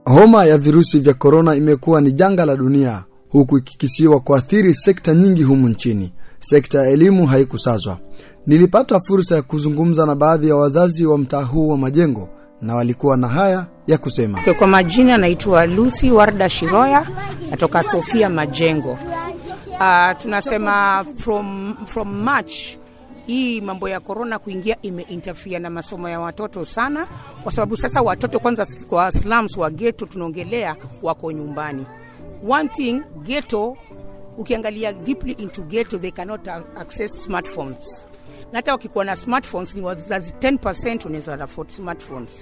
Homa ya virusi vya korona imekuwa ni janga la dunia, huku ikikisiwa kuathiri sekta nyingi humu nchini. Sekta ya elimu haikusazwa. Nilipata fursa ya kuzungumza na baadhi ya wazazi wa mtaa huu wa Majengo, na walikuwa na haya ya kusema. Kwa majina naitwa Lucy Warda Shiroya, natoka Sofia Majengo. Uh, tunasema from, from March hii mambo ya korona kuingia imeinterfere na masomo ya watoto sana, kwa sababu sasa watoto kwanza kwa slums wa ghetto tunaongelea wako nyumbani. One thing ghetto, ukiangalia deeply into ghetto they cannot access smartphones, na hata wakikuwa na smartphones ni wazazi 10% unaweza afford smartphones.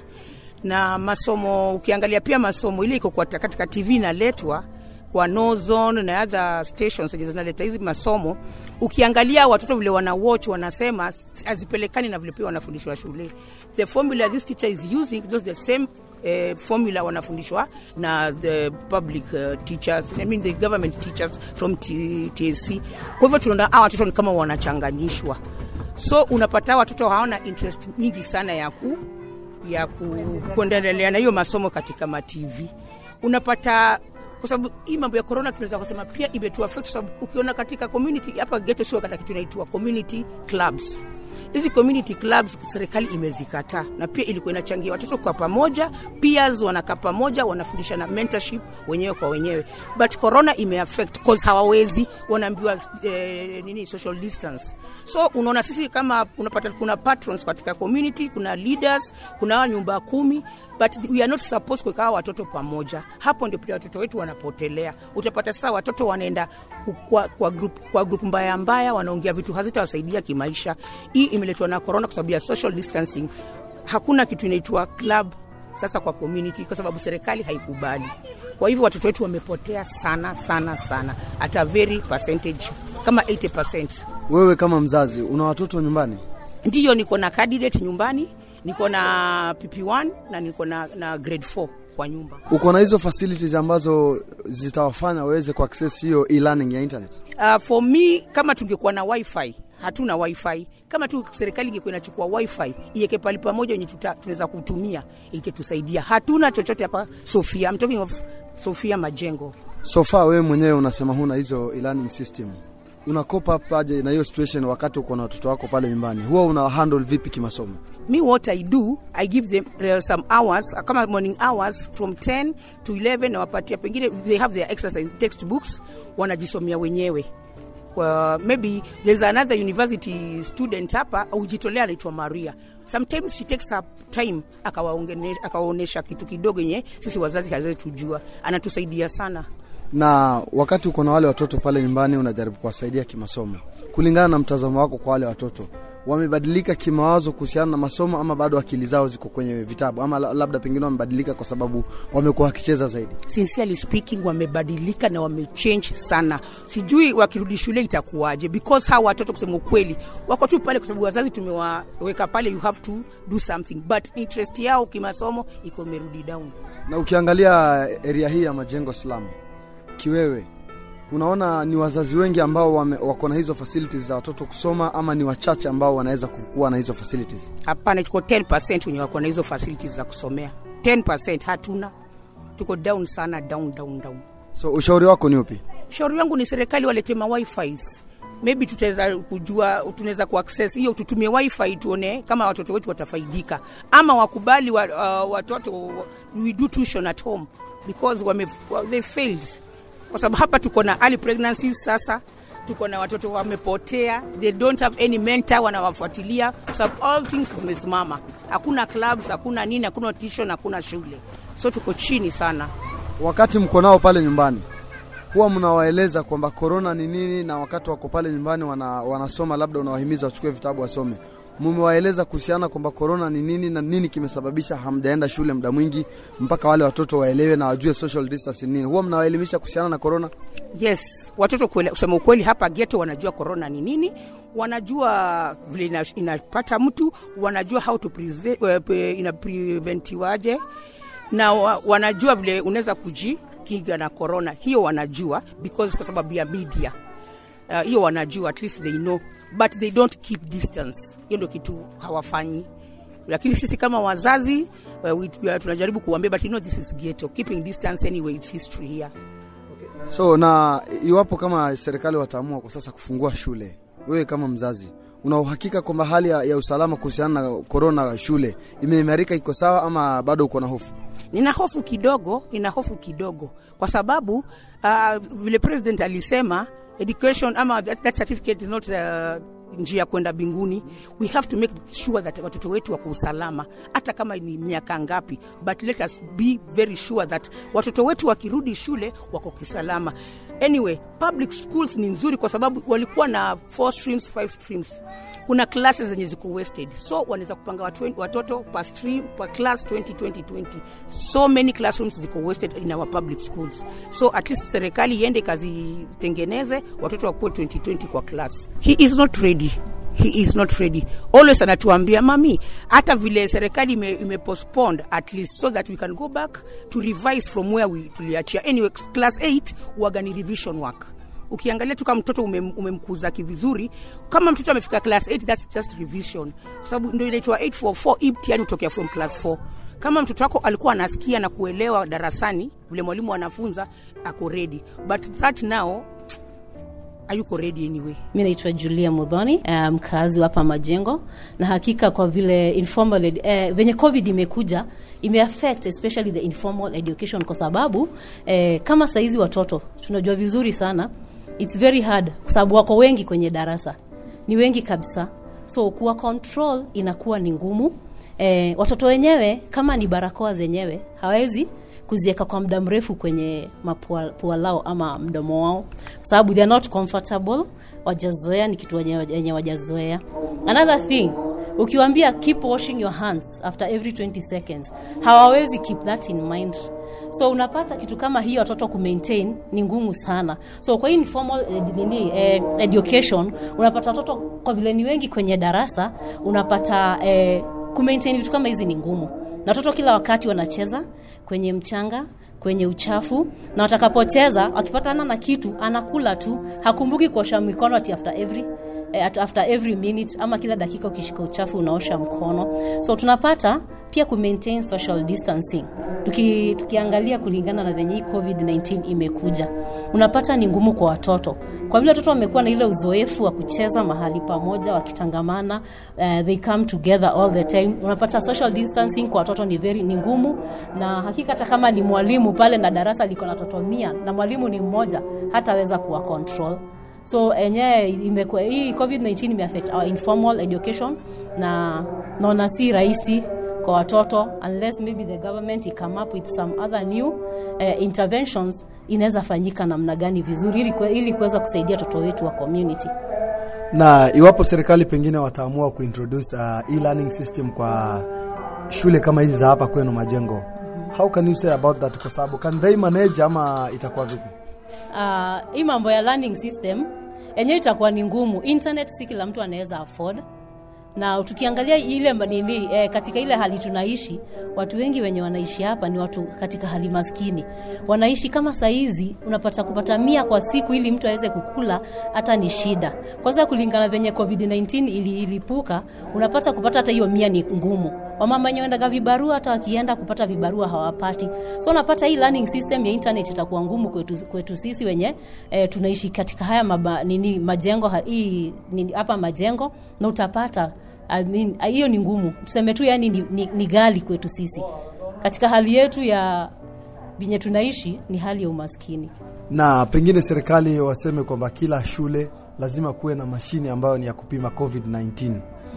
Na masomo ukiangalia pia masomo ile iko katika TV inaletwa kwa no zone na other stations zenye zinaleta hizi masomo, ukiangalia watoto vile wana watch wanasema hazipelekani na vile pia wanafundishwa shule. The formula this teacher is using those the same uh, formula wanafundishwa na the public uh, teachers I mean the government teachers from T TSC. Kwa hivyo tunaona hawa watoto ni kama wanachanganyishwa, so unapata watoto hawana interest nyingi sana ya ku ya ku, kuendelea na hiyo masomo katika ma TV unapata kwa sababu hii mambo ya corona tunaweza kusema pia imetuaffect, kwa sababu ukiona katika community hapa ghetto sio katika kitu inaitwa community clubs. Hizi community clubs serikali imezikataa, na pia ilikuwa inachangia watoto kwa pamoja, peers wanakaa pamoja, wanafundisha na mentorship wenyewe kwa wenyewe, but corona imeaffect cause hawawezi, wanaambiwa eh, nini social distance. So unaona sisi kama unapata kuna patrons katika community, kuna leaders, kuna nyumba kumi but we are not supposed kuweka watoto pamoja. Hapo ndio pia watoto wetu wanapotelea. Utapata sasa watoto wanaenda kwa, kwa, group, kwa group mbaya mbaya, wanaongea vitu hazitawasaidia kimaisha. Hii imeletwa na corona kwa sababu ya social distancing. Hakuna kitu inaitwa club sasa kwa community kwa sababu serikali haikubali. Kwa hivyo watoto wetu wamepotea sana sana sana, at a very percentage kama 80%. Wewe kama mzazi una watoto nyumbani? Ndiyo, niko na candidate nyumbani niko na PP1 na niko na, na grade 4 kwa nyumba. Uko na hizo facilities ambazo zitawafanya waweze kuaccess hiyo e-learning ya internet? Uh, for me kama tungekuwa na wifi hatuna wifi. Kama tu serikali ingekuwa inachukua wifi iweke pale pamoja yenye tunaweza kutumia ingetusaidia. Hatuna chochote hapa Sofia. I'm talking of Sofia Majengo. So far wewe mwenyewe unasema huna hizo e-learning system unakopa paje na hiyo situation wakati uko na watoto wako pale nyumbani, huwa una handle vipi kimasomo? Me what I do I give them uh, some hours kama morning hours from 10 to 11 nawapatia, pengine they have their exercise textbooks wanajisomea wenyewe. Well, maybe there's another university student hapa ujitolea anaitwa Maria. Sometimes she takes her time akawaonesha kitu kidogo yenye sisi wazazi hazetujua, anatusaidia sana na wakati uko na wale watoto pale nyumbani unajaribu kuwasaidia kimasomo, kulingana na mtazamo wako kwa wale watoto, wamebadilika kimawazo kuhusiana na masomo ama bado akili zao ziko kwenye vitabu, ama labda pengine wamebadilika kwa sababu wamekuwa wakicheza zaidi? Sincerely speaking, wamebadilika na wamechange sana. Sijui wakirudi shule itakuwaje, because hawa watoto kusema ukweli wako tu pale kwa sababu wazazi tumewaweka pale, you have to do something, but interest yao kimasomo iko imerudi down. Na ukiangalia area hii ya Majengo slum kiwewe unaona ni wazazi wengi ambao wako na hizo facilities za watoto kusoma ama ni wachache ambao wanaweza kuwa na hizo facilities? Hapana, tuko 10% wenye wako na hizo facilities za kusomea. 10% hatuna, tuko down sana, down down down. So ushauri wako ni upi? Ushauri wangu ni serikali walete ma wifis maybe tutaweza kujua, tunaweza kuaccess hiyo, tutumie wifi tuone kama watoto wetu watafaidika, ama wakubali wa, uh, watoto we do tuition at home because wame, they failed kwa sababu hapa tuko na early pregnancies sasa tuko na watoto wamepotea, they don't have any mentor wanawafuatilia, kwa sababu all things zimesimama, hakuna clubs, hakuna nini, hakuna tuition, hakuna shule, so tuko chini sana. Wakati mko nao pale nyumbani, huwa mnawaeleza kwamba korona ni nini, na wakati wako pale nyumbani wana, wanasoma, labda unawahimiza wachukue vitabu wasome mumewaeleza kuhusiana kwamba korona ni nini na nini kimesababisha hamjaenda shule muda mwingi mpaka wale watoto waelewe na wajue social distance ni nini? Huwa mnawaelimisha kuhusiana na korona? Yes, watoto kuele, kusema ukweli hapa geto wanajua korona ni nini, wanajua vile ina, inapata mtu, wanajua how to ina preventiwaje na wa, wanajua vile unaweza kujikinga na korona hiyo, wanajua because kwa sababu ya media hiyo, uh, wanajua at least they know but they don't keep distance. Hiyo ndio kitu hawafanyi. lakini sisi kama wazazi uh, we, we, tunajaribu kuambia but you know this is ghetto keeping distance anyway it's history here So na iwapo kama serikali wataamua kwa sasa kufungua shule, wewe kama mzazi una uhakika kwamba hali ya, ya usalama kuhusiana na korona shule imeimarika, iko sawa ama bado uko na hofu? nina hofu kidogo nina hofu kidogo kwa sababu uh, vile president alisema education ama that, that certificate is not uh, njia ya kwenda binguni we have to make sure that watoto wetu wako usalama hata kama ni miaka ngapi but let us be very sure that watoto wetu wakirudi shule wako kisalama anyway public schools ni nzuri kwa sababu walikuwa na four streams five streams kuna classes zenye ziko wasted so wanaweza kupanga watu, watoto per stream per class 20 20 20 so many classrooms ziko wasted in our public schools so at least serikali iende ikazitengeneze watoto wakuwe 2020 kwa class he is not ready he is not ready always anatuambia mami hata vile serikali ime, ime postponed at least so that we can go back to revise from where we tuliachia anyway class 8 huwaga ni revision work ukiangalia tu kama mtoto umem, umemkuza kivizuri kama mtoto amefika class 8 that's just revision kwa sababu ndio inaitwa 844 hii mtihani hutokea from class 4 kama mtoto wako alikuwa anasikia na kuelewa darasani vile mwalimu anafunza ako ready but right now hayuko ready anyway mi naitwa julia mudhoni eh, mkazi um, hapa majengo na hakika kwa vile informal ed, eh, venye covid imekuja imeaffect especially the informal education kwa sababu eh, kama saizi watoto tunajua vizuri sana its very hard kwa sababu wako wengi kwenye darasa ni wengi kabisa so kuwa control inakuwa ni ngumu eh, watoto wenyewe kama ni barakoa zenyewe hawezi kuziweka kwa muda mrefu kwenye mapua pua lao ama mdomo wao sababu they are not comfortable wajazoea ni kitu wenye wajazoea another thing ukiwambia keep washing your hands after every 20 seconds hawawezi keep that in mind so unapata kitu kama hii watoto kumaintain ni ngumu sana so kwa hii informal ed, nini, eh, education unapata watoto kwa vile ni wengi kwenye darasa unapata eh, kumaintain vitu kama hizi ni ngumu na watoto kila wakati wanacheza kwenye mchanga kwenye uchafu na watakapocheza wakipatana na kitu anakula tu hakumbuki kuosha mikono ati after every eh, after every minute ama kila dakika ukishika uchafu unaosha mkono so tunapata pia ku maintain social distancing Tuki, tukiangalia kulingana na venye hii covid-19 imekuja unapata ni ngumu kwa watoto kwa vile watoto wamekuwa na ile uzoefu wa kucheza mahali pamoja wakitangamana uh, they come together all the time unapata social distancing kwa watoto ni very ni ngumu na hakika hata kama ni mwalimu pale na darasa liko na watoto mia na mwalimu ni mmoja hataweza kuwa control so enyewe imekuwa hii covid-19 imeaffect our informal education na naona si rahisi kwa watoto unless maybe the government i come up with some other new uh, interventions inaweza fanyika namna gani vizuri ili, kwe, ili kuweza kusaidia watoto wetu wa community na iwapo serikali pengine wataamua kuintroduce uh, e-learning system kwa shule kama hizi za hapa kwenu majengo mm-hmm. how can you say about that kwa sababu can they manage ama itakuwa vipi uh, hii mambo ya learning system yenyewe itakuwa ni ngumu internet si kila mtu anaweza afford na tukiangalia ile nini eh, katika ile hali tunaishi watu wengi wenye wanaishi hapa ni watu katika hali maskini wanaishi kama saizi unapata kupata mia kwa siku ili mtu aweze kukula hata ni shida kwanza kulingana venye covid-19 ili, ilipuka unapata kupata hata hiyo mia ni ngumu wamama wenye wendaga vibarua hata wakienda kupata vibarua hawapati so unapata hii learning system ya internet itakuwa ngumu kwetu, kwetu sisi wenye eh, tunaishi katika haya maba, nini majengo hii nini, hapa majengo na utapata I mean, hiyo ni ngumu tuseme tu yani ni, ni, ni gali kwetu sisi katika hali yetu ya venye tunaishi ni hali ya umaskini na pengine serikali waseme kwamba kila shule lazima kuwe na mashine ambayo ni ya kupima covid-19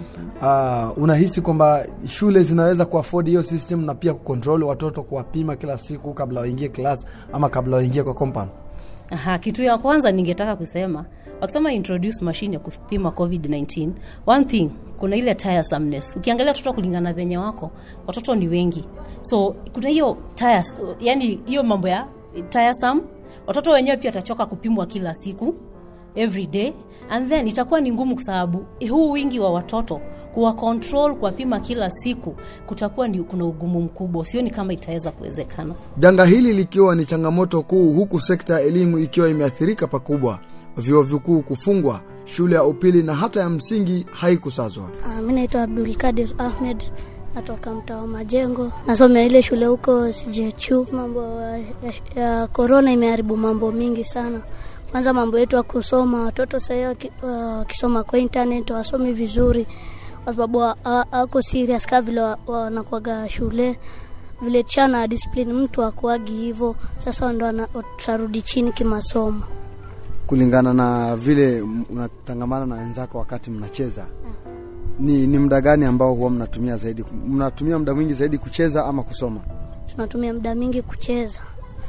Uh, unahisi kwamba shule zinaweza kuafford hiyo system na pia kucontrol watoto kuwapima kila siku kabla waingie class ama kabla waingie kwa compound Aha, kitu ya kwanza ningetaka kusema wakisema introduce machine ya kupima covid-19 one thing kuna ile tiresomeness ukiangalia watoto kulingana venye wako watoto ni wengi so kuna hiyo tires, yani hiyo mambo ya tiresome watoto wenyewe pia watachoka kupimwa kila siku every day and then itakuwa ni ngumu kwa sababu huu wingi wa watoto kuwa control kuwapima kila siku kutakuwa ni kuna ugumu mkubwa sioni kama itaweza kuwezekana janga hili likiwa ni changamoto kuu huku sekta ya elimu ikiwa imeathirika pakubwa vyuo vikuu kufungwa shule ya upili na hata ya msingi haikusazwa Uh, mi naitwa Abdulkadir Ahmed natoka mtaa wa Majengo, nasomea ile shule huko CJHU. Mambo ya, ya korona imeharibu mambo mingi sana. Kwanza mambo yetu ya kusoma, watoto sahii wakisoma uh, kwa internet wasomi vizuri, kwa sababu hawako serious kaa vile wanakuaga shule vile chana discipline mtu akuagi hivyo. Sasa ndo tutarudi chini kimasomo, kulingana na vile unatangamana na wenzako wakati mnacheza ni, ni muda gani ambao huwa mnatumia zaidi? Mnatumia muda mwingi zaidi kucheza ama kusoma? Tunatumia muda mwingi kucheza,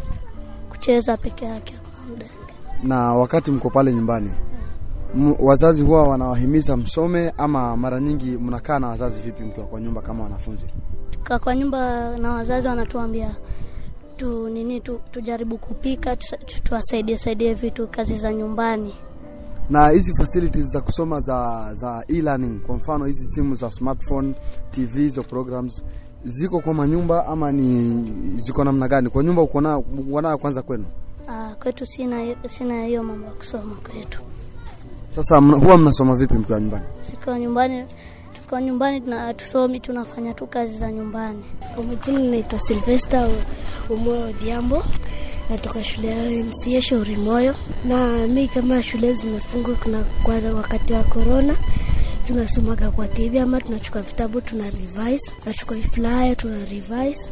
kucheza peke yake muda. Na wakati mko pale nyumbani M, wazazi huwa wanawahimiza msome ama mara nyingi mnakaa na wazazi vipi mkiwa kwa nyumba kama wanafunzi? Tukaa kwa nyumba na wazazi wanatuambia tu nini tu, tujaribu kupika tuwasaidie saidie vitu kazi za nyumbani na hizi facilities za kusoma za za e-learning, kwa mfano hizi simu za smartphone, TV, hizo programs ziko kwa manyumba ama ni ziko namna gani? Kwa nyumba uko na uko nayo kwanza kwenu? Uh, kwetu sina sina hiyo mambo ya kusoma kwetu. Sasa mna, huwa mnasoma vipi mkiwa nyumbani? Sikiwa nyumbani tukiwa nyumbani tuna tusomi tunafanya tu kazi za nyumbani. Kwa majina naitwa Sylvester Umoyo Odhiambo natoka shule ya MCA Shauri Moyo, na mi kama shule zimefungwa kuna kwa wakati wa corona, tunasomaga kwa TV ama tunachukua vitabu tuna revise, tunachukua flyer tuna revise,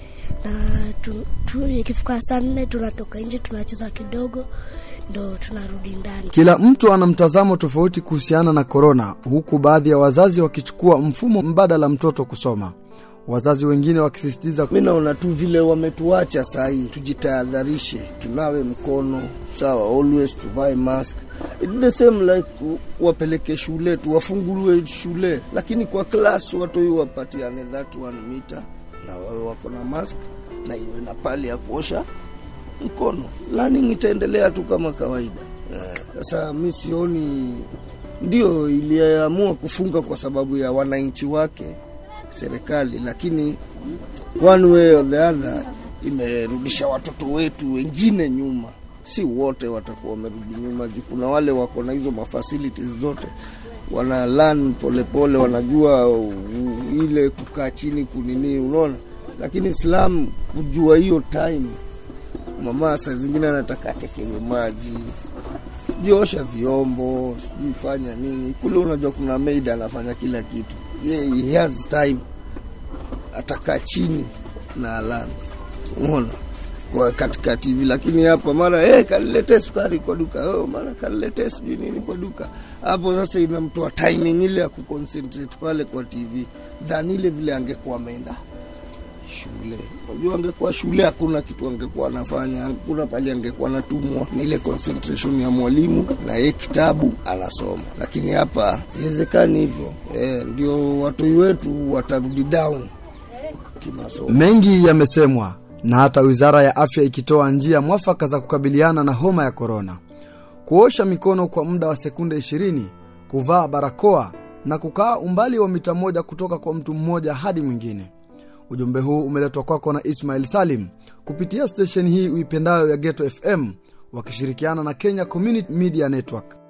na tu, tu, ikifika saa nne tunatoka nje tunacheza kidogo ndo tunarudi ndani. Kila mtu ana mtazamo tofauti kuhusiana na korona, huku baadhi ya wazazi wakichukua mfumo mbadala mtoto kusoma wazazi wengine wakisisitiza, mi naona tu vile wametuacha sahii, tujitahadharishe, tunawe mkono sawa, always tuvae mask It's the same like wapeleke shule tu wafunguliwe shule, lakini kwa class watu wapatiane that one meter na wawe wako na mask na iwe na pali ya kuosha mkono. Learning itaendelea tu kama kawaida. Sasa yeah. Mi sioni ndio iliamua kufunga kwa sababu ya wananchi wake serikali, lakini one way or the other imerudisha watoto wetu wengine nyuma. Si wote watakuwa wamerudi nyuma, juu kuna wale wako na hizo mafacilities zote, wana learn polepole, wanajua uh, ile kukaa chini kunini, unaona. Lakini Islam kujua hiyo time, mama saa zingine anataka atekewe maji sijui osha vyombo sijui fanya nini kule, unajua kuna maid anafanya kila kitu yeah, he has time atakaa chini na alani unaona kwa katika TV, lakini hapa mara hey, kaniletee sukari kwa duka oh, mara kaniletee sijui nini kwa duka. Hapo sasa inamtoa timing ile ya kuconcentrate pale kwa TV than ile vile angekuwa ameenda shule. Unajua, angekuwa shule hakuna kitu angekuwa anafanya, hakuna pale angekuwa anatumwa, ni ile concentration ya mwalimu na yeye kitabu anasoma. Lakini hapa iwezekani hivyo e, ndio watu wetu watarudi down kimasomo. Mengi yamesemwa na hata wizara ya afya ikitoa njia mwafaka za kukabiliana na homa ya korona: kuosha mikono kwa muda wa sekunde 20, kuvaa barakoa na kukaa umbali wa mita moja kutoka kwa mtu mmoja hadi mwingine. Ujumbe huu umeletwa kwako na Ismail Salim kupitia stesheni hii uipendayo ya Geto FM wakishirikiana na Kenya Community Media Network.